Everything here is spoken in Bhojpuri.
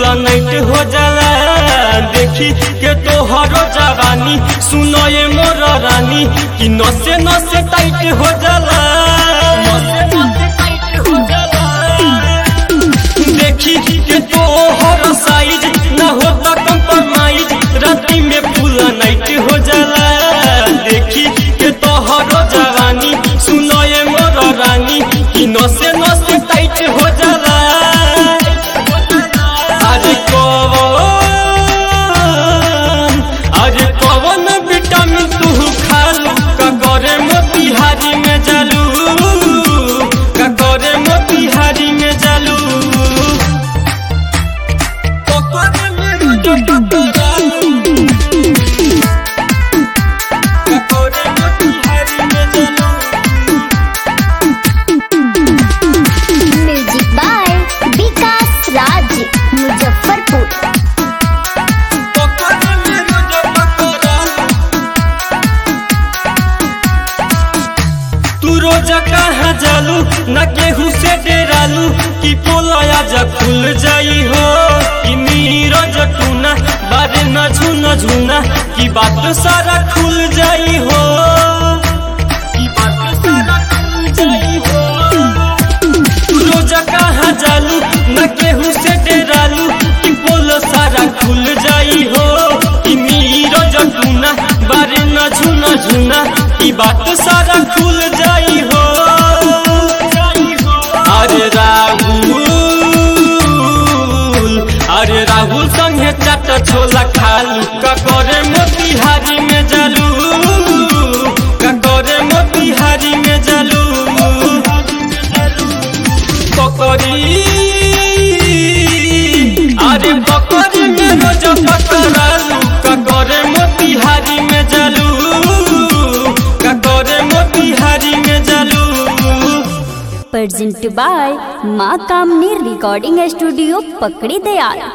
नाइट हो जाला देखी के तोहरो जवानी सुनो ये मोर रानी कि नसे नसे टाइट हो जाला नसे नसे टाइट हो जाला देखी के तोहर साइज ना होता कंप्रोमाइज राती में पूरा नाइट हो जाला देखी के तोहर जवानी सुनो ये मोर रानी कि नसे नसे टाइट हो जाला अरे कौन अरे कौन विटामिन तू खालू का करे मोतिहारी में जालू का करे मोतिहारी में जालू पकड़ में जो टकरालू का करे मोतिहारी में जालू म्यूजिक बाय विकास राज मुजफ्फरपुर पकड़ में जो टकरालू तू रोज कहाँ जालू न केहू से डेरालू कि पोलया जब खुल जाई हो कि नीरज टूना बारे न झूना झूना कि बात सारा खुल जाई हो कि बात सारा खुल जाई हो तू रोज कहाँ जालू न केहू से डेरालू कि पोल सारा खुल जाई हो कि नीरज टूना बारे न झूना झूना कि बात सारा खुल जाई हो अरे राहुल अरे राहुल संगे चाट छोला खालू ककरे मोतिहारी में जालू ककरे मोतिहारी में जालू पकड़ी अरे पकड़ी में रोज पकड़ालू ककरे मोतिहारी में जालू ककरे मोतिहारी में जालू प्रेजेंट बाय माँ कामनी रिकॉर्डिंग स्टूडियो पकड़ी दयाल